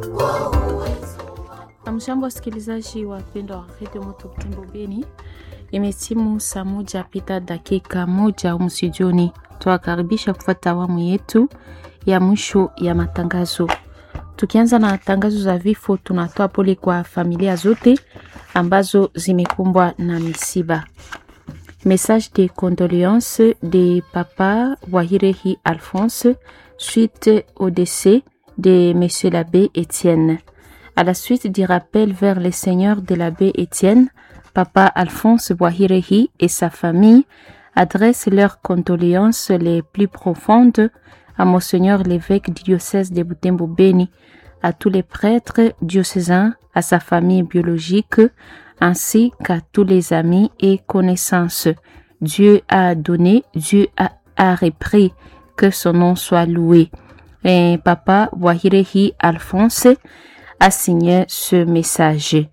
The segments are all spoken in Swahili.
Amjambo, wasikilizaji wapendwa wa redio Moto Butembo Beni, imetimu saa moja pita dakika moja humu studioni. Tuwakaribisha kufuata awamu yetu ya mwisho ya matangazo. Tukianza na tangazo za vifo, tunatoa pole kwa familia zote ambazo zimekumbwa na misiba. Message de condoléances de papa Wahirehi Alphonse suite au décès de monsieur l'abbé Étienne. À la suite du rappel vers le Seigneur de l'abbé Étienne, papa Alphonse Wahirehi et sa famille adressent leurs condoléances les plus profondes à Monseigneur l'évêque du diocèse de Butembo Beni, à tous les prêtres diocésains, à sa famille biologique, ainsi qu'à tous les amis et connaissances. Dieu a donné, Dieu a, a repris, que son nom soit loué. Et papa Wahirehi Alphonse a signé ce message.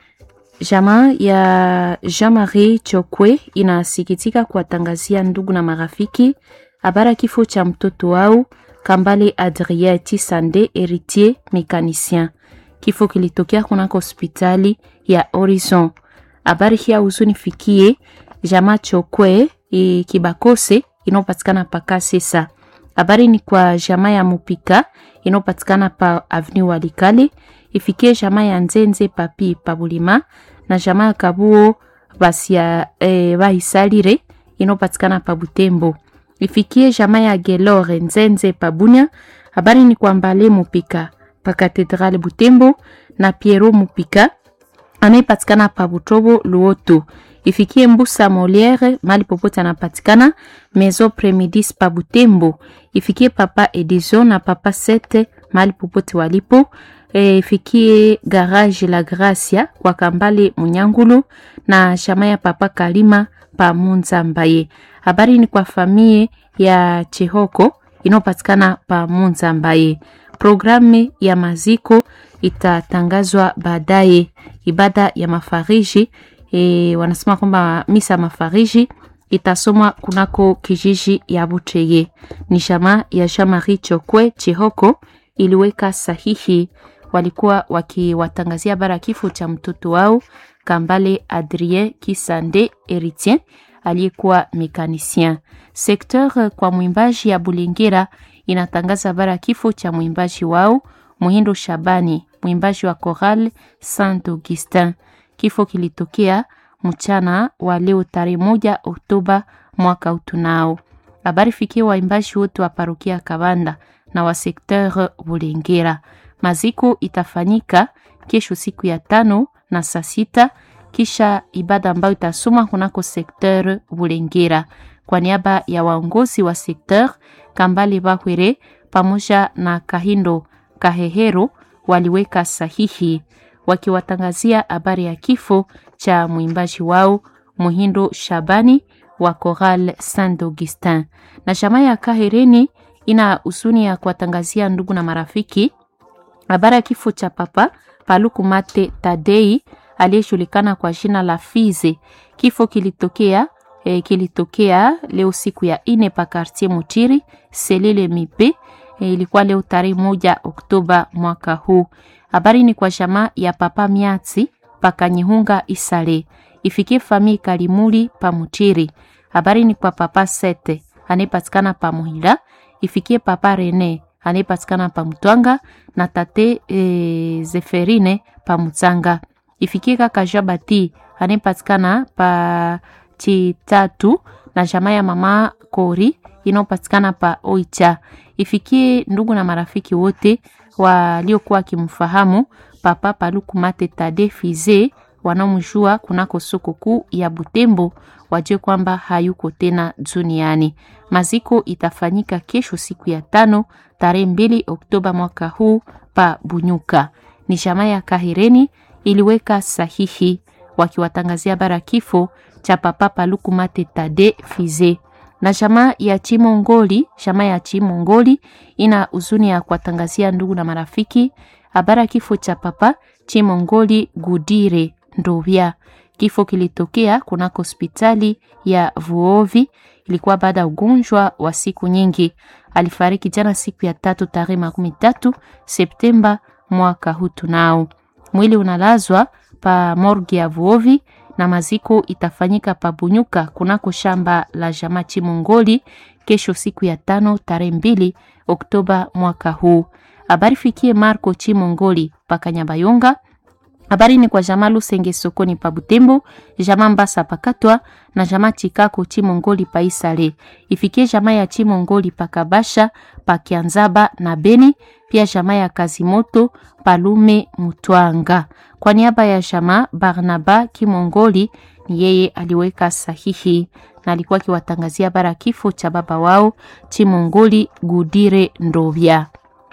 Jamaa ya Jean-Marie Chokwe inasikitika kuwatangazia ndugu na marafiki habari kifo cha mtoto wao Kambale Adrien Tisande Heritier Mécanicien. Kifo kilitokea kunako hospitali ya Horizon. Habari hii huzunifikie jamaa Chokwe e, Kibakose inayopatikana pa Kasesa. Habari ni kwa jamaa ya Mupika inayopatikana pa Avenue Walikale, ifikie jamaa ya Nzenze Papi Pabulima na jamaa ya Kabuo basia e, bahisalire inayopatikana pa Butembo. Ifikie jamaa ya Gelore Nzenze Pabunya. Habari ni kwa Mbale Mupika pa Katedrale Butembo na Piero Mupika anayepatikana pa Butobo Luoto. Ifikie Mbusa Moliere mali popote anapatikana Maison Premidis pa Butembo. Ifikie Papa Edison na Papa Sete mali popote walipo. E, ifikie Garage La Gracia kwa Kambale Munyangulu na shama ya Papa Kalima pa Munza Mbaye. Habari ni kwa famie ya Chehoko inayopatikana pa Munza Mbaye. Programu ya maziko itatangazwa baadaye. Ibada ya mafariji e, wanasema kwamba misa mafariji itasomwa kunako kijiji ya Buteye. Ni shama ya Jean-Marie Chokwe Chihoko iliweka sahihi, walikuwa wakiwatangazia bara kifo cha mtoto wao Kambale Adrien Kisande Heritier aliyekuwa mekanisien. Sekteur kwa mwimbaji ya Bulengera inatangaza bara kifo cha mwimbaji wao Muhindo Shabani, mwimbaji wa Choral Saint Augustin. Kifo kilitokea mchana wa leo tarehe moja Oktoba mwaka utunao. Habari fikia waimbaji wote wa parokia Kabanda na wa sekteur Bulengera. Maziko itafanyika kesho siku ya tano na saa sita kisha ibada ambayo itasoma kunako sekteur Bulengera. Kwa niaba ya waongozi wa sekteur Kambale Bahwere pamoja na Kahindo Kahehero waliweka sahihi wakiwatangazia habari ya kifo cha mwimbaji wao Muhindo Shabani wa Choral Saint Augustin. Na jamaa ya Kahereni ina husuni ya kuwatangazia ndugu na marafiki habari ya kifo cha papa Paluku Mate Tadei aliyejulikana kwa jina la Fize. Kifo kilitokea e, kilitokea leo siku ya ine pa quartier Mutiri Selele Mipe e, ilikuwa leo tarehe moja Oktoba mwaka huu. Habari ni kwa jamaa ya papa Miatsi pakanyihunga Isale ifikie famii Kalimuli pa Mutiri. Habari ni kwa papa Sete anayepatikana pa Muhila ifikie papa Rene anayepatikana pa Mutwanga na tate e, Zeferine pa Mutsanga ifikie kaka Jabati anayepatikana pa Chitatu na jamaa ya mama Kori inayopatikana pa Oicha. Ifikie ndugu na marafiki wote waliokuwa wakimfahamu papa Paluku Mate Tade Fize wanaomjua kunako soko kuu ya Butembo wajue kwamba hayuko tena duniani. Maziko itafanyika kesho siku ya tano tarehe mbili Oktoba mwaka huu pa Bunyuka. Ni jamaa ya Kahireni iliweka sahihi wakiwatangazia bara kifo cha papa Paluku Mate Tade Fize na jamaa ya Chimongoli. Jamaa ya Chimongoli ina huzuni ya kuwatangazia ndugu na marafiki habari ya kifo cha papa Chimongoli Gudire Ndovya. Kifo kilitokea kunako hospitali ya Vuovi, ilikuwa baada ya ugonjwa wa siku nyingi. Alifariki jana siku ya tatu tarehe makumi tatu Septemba mwaka huu tunao. Mwili unalazwa pa morgi ya Vuovi na maziko itafanyika pa Bunyuka kunako shamba la jamaa Chimongoli kesho siku ya tano tarehe mbili Oktoba mwaka huu. Habari fikie Marco Chimongoli pa Kanyabayonga. Habari ni kwa jamaa Lusenge sokoni pa Butembo, jamaa Mbasa pakatwa na jamaa Chikako Chimongoli pa Isale. Ifikie jamaa ya Chimongoli pa Kabasha, pa Kianzaba na Beni, pia jamaa ya Kazimoto Palume Mutwanga. Kwa niaba ya jamaa Barnaba Kimongoli ni yeye aliweka sahihi na alikuwa akiwatangazia bara kifo cha baba wao Chimongoli Gudire Ndovya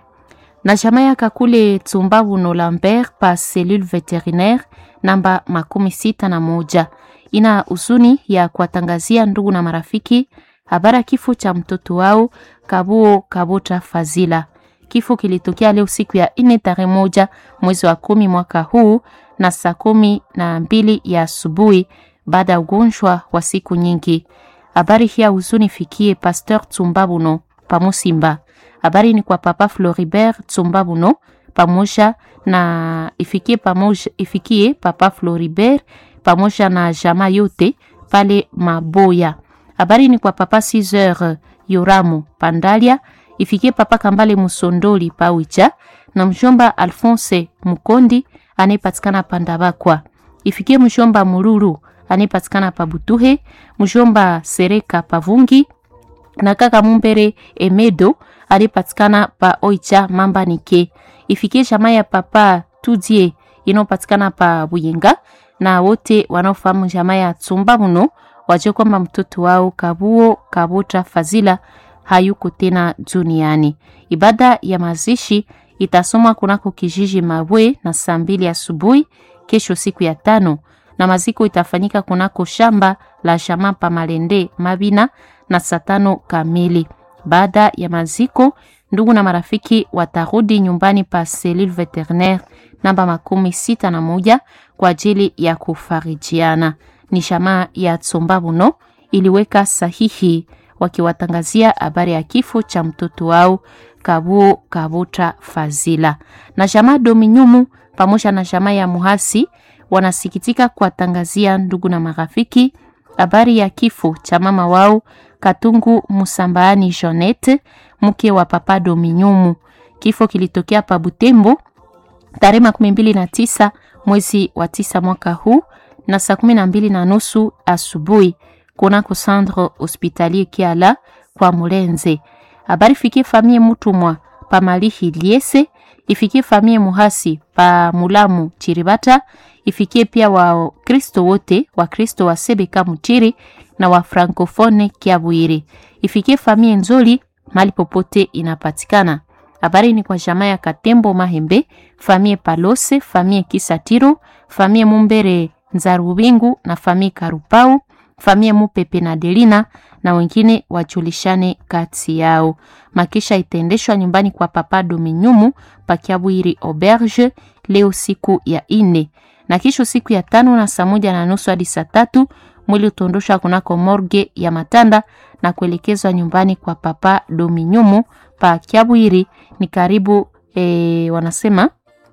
na jamaa ya Kakule Tsumbabuno Lambert pa cellule veterinaire namba makumi sita na moja ina huzuni ya kuwatangazia ndugu na marafiki habara kifo cha mtoto wao Kabuo Kabota Fazila. Kifo kilitokea leo siku ya ine tarehe moja mwezi wa kumi mwaka huu na saa kumi na mbili ya asubuhi baada ya ugonjwa wa siku nyingi. Habari hii ya huzuni fikie Pasteur Tsumbabuno pamusimba habari ni kwa papa Floribert Tsumbabuno pamoja na ifikie, pamoja, ifikie papa Floribert pamoja na jama yote pale Maboya. Habari ni kwa papa Caesar Yoramu Pandalia ifikie papa Kambale Musondoli Pawicha na mjomba Alphonse Mukondi anayepatikana Pandabakwa. Ifikie mjomba Mururu anayepatikana Pabutuhe, mjomba Sereka Pavungi na kaka Mumbere Emedo alipatikana pa Oicha Mamba Nike. Ifikie jamaa ya papa Tudie inayopatikana pa Buyenga na wote wanaofahamu jamaa ya Tsumba muno wajue kwamba mtoto wao Kabuo Kabota Fazila hayuko tena duniani. Ibada ya mazishi itasomwa kunako kijiji Mabwe na saa mbili asubuhi kesho siku ya tano, na maziko itafanyika kunako shamba la jamaa pa Malende Mabina na saa tano kamili. Baada ya maziko, ndugu na marafiki watarudi nyumbani pa cellule veterinaire namba makumi sita na moja kwa ajili ya kufarijiana. Ni jamaa ya Tsombabuno iliweka sahihi wakiwatangazia habari ya kifo cha mtoto wao Kabuo Kabota Fazila. Na jamaa Dominyumu pamoja na jamaa ya Muhasi wanasikitika kuwatangazia ndugu na marafiki habari ya kifo cha mama wao Katungu Musambaani Jonette, mke wa papa Dominyumu. Kifo kilitokea pa Butembo tarehe makumi mbili na tisa mwezi wa tisa mwaka huu na saa kumi na mbili na nusu asubuhi kunako centre hospitalier Kiala kwa Mulenze. Habari fikie famie Mutumwa pa Malihi Liese, ifikie famie Muhasi pa Mulamu Chiribata, ifikie pia wa Kristo wote wa Kristo wa Sebeka Mutiri na wa Francofone Kiabwiri, ifikie famie Nzoli mali popote inapatikana. Habari ni kwa jamaa ya Katembo Mahembe, famie Palose, famie Kisatiro, famie Mumbere Nzarubingu na famie Karupau, famie Mupepe na Delina na wengine wajulishane kati yao. Makisha itaendeshwa nyumbani kwa Papa Dominyumu Pakiabwiri Auberge leo siku ya ine na kisho siku ya tano na saa moja na nusu hadi saa tatu mwili utaondoshwa kunako morge ya Matanda na kuelekezwa nyumbani kwa Papa Dominyumu pa Kiabwiri ni karibu e, wanasema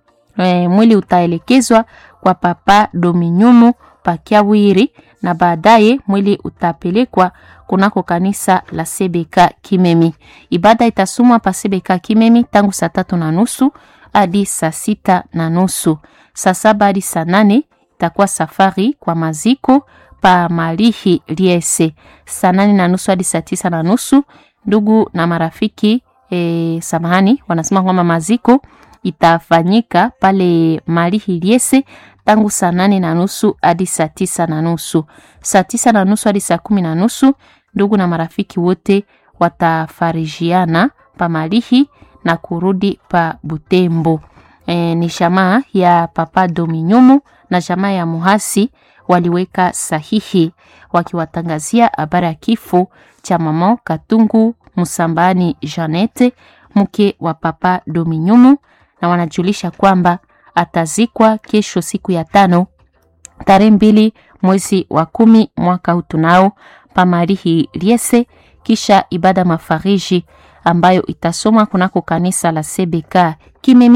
e, mwili utaelekezwa kwa Papa Dominyumu pa Kiabwiri na baadaye mwili utapelekwa kunako kanisa la Sebeka Kimemi. Ibada itasomwa pa Sebeka Kimemi tangu saa tatu na nusu hadi saa sita na nusu. Saa saba hadi saa nane itakuwa safari kwa maziko pa Malihi Liese. Saa nane na nusu hadi saa tisa na nusu ndugu na marafiki e, samahani, wanasema kwamba maziko itafanyika pale Malihi Liese tangu saa nane na nusu hadi saa tisa na nusu. Saa tisa na nusu hadi saa kumi na nusu ndugu na marafiki wote watafarijiana pa Malihi na kurudi pa Butembo. E, ni jamaa ya Papa Dominyumu na jamaa ya Muhasi waliweka sahihi wakiwatangazia habari ya kifo cha mama Katungu Musambani Janete mke wa Papa Dominyumu, na wanajulisha kwamba atazikwa kesho siku ya tano tarehe mbili mwezi wa kumi mwaka huu tunao pamarihi Liese, kisha ibada mafariji ambayo itasomwa kunako kanisa la CBK Kimemi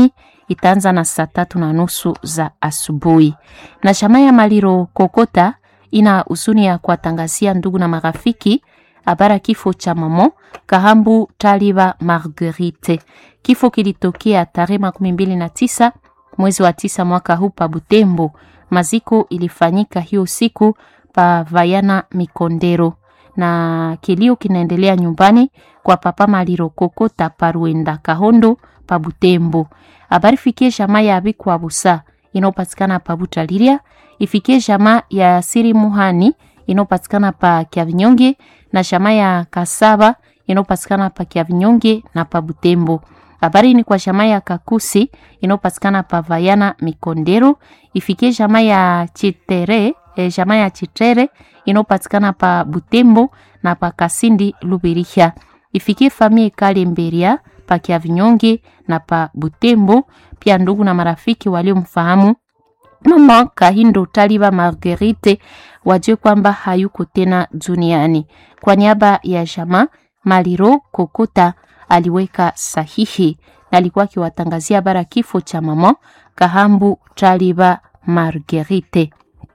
itaanza na saa tatu na nusu za asubuhi. Na chama ya Maliro Kokota ina huzuni ya kuwatangazia ndugu na marafiki habara kifo cha mamo Kahambu Taliba Marguerite. Kifo kilitokea tarehe makumi mbili na tisa mwezi wa tisa mwaka huu pa Butembo. Maziko ilifanyika hiyo siku pa Vayana Mikondero, na kilio kinaendelea nyumbani kwa papa Maliro Kokota Paruenda Kahondo pa Butembo. Habari fikie jamaa ya Abikwa Busa inayopatikana pa Butaliria, ifikie jamaa ya Siri Muhani inayopatikana pa Kiavinyonge na jamaa ya Kasaba inayopatikana pa Kiavinyonge na pa Butembo. Habari ni kwa jamaa ya Kakusi inayopatikana pa Vayana Mikondero, ifikie jamaa ya Chitere, eh, jamaa ya Chitere inayopatikana pa Butembo na pa Kasindi Lubiriha. Ifikie famie Kale Mberia pa Kiavinyonge na pa Butembo, pia ndugu na marafiki waliomfahamu mama Kahindo Taliba Marguerite wajue kwamba hayuko tena duniani. Kwa niaba ya jamaa Maliro Kokota aliweka sahihi na alikuwa akiwatangazia habari kifo cha mama Kahambu Taliba Marguerite.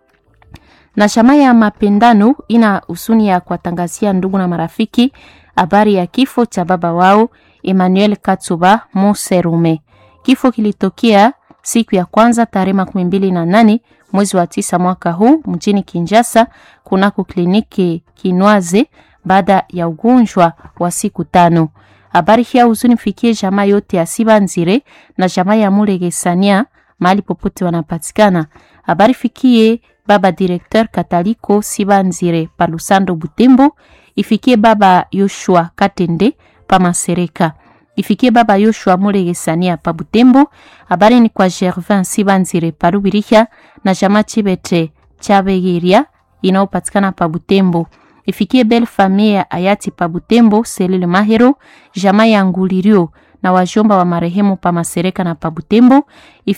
Na chama ya mapendano ina husuni ya kuwatangazia ndugu na marafiki habari ya kifo cha baba wao Emmanuel Katsuba Moserume. Kifo kilitokea siku ya kwanza tarehe makumi mbili na nane mwezi wa tisa mwaka huu mjini Kinshasa kunako kliniki Kinwaze baada ya ugonjwa wa siku tano. Habari hii huzuni fikie jamaa yote ya Sibanzire na jamaa ya Mulegesania mahali popote wanapatikana. Habari fikie baba directeur Kataliko Sibanzire pa Lusando Butembo, ifikie baba Yoshua Katende pa Masereka ifikie baba Yoshua Mulegesania pa Butembo. Habari ni kwa Gervin Sibanzire pa Lubiriha na jamaa Chibete Chabegiria inayopatikana pa Butembo. Ifikie belle famille ya hayati pa Butembo Selile Mahero, jamaa ya Ngulirio na wajomba wa marehemu pa Masereka na pa Butembo.